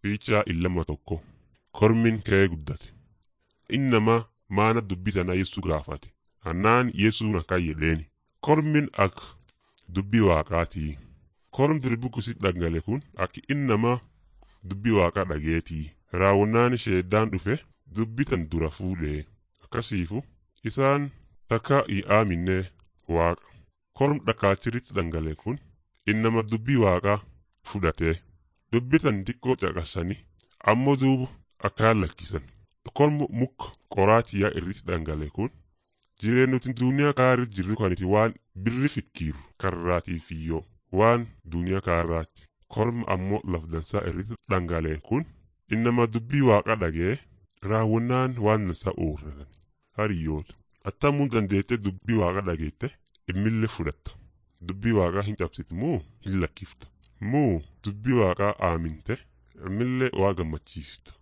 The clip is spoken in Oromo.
Fiichaa illama tokko kormin ka'ee guddate. Inni nama maana dubbii tana Yesu gaafate. Hannaan Yesuun akkan jedheeni. Kormin akka dubbii waaqaatii. Korm dirbukusit dhangale kun akka inni nama dubbii waaqaa dhageetii. Raawwannaan sheeddaan dhufe dubbii tan dura fuudhee. Akkasiifu isaan takka hin aaminne waaqa. Korm dhakaachiritti dhangale kun inni nama dubbii waaqaa fudhatee. Dubbii tan xiqqoo caqasanii ammoo duuba akkaan lakkisan. Kormi muka qoraatiyaa irratti dhangale kun jireenyuti duniyaa kaarri jirru kaniti waan birri fikkiiru karraatiif iyyoo waan duniyaa kaarraatti. Korma ammoo lafdansaa irratti dhangaleen kun innama dubbii waaqa dhagee raawwannaan waan dansaa oorratan. Hariyyoota attamuu dandeettee dubbii waaqa dhageette immillee fudhatta. Dubbii waaqaa hin cabsitu moo hin lakkifta. Moo dubbii waaqaa aaminte immillee waa gammachiisita.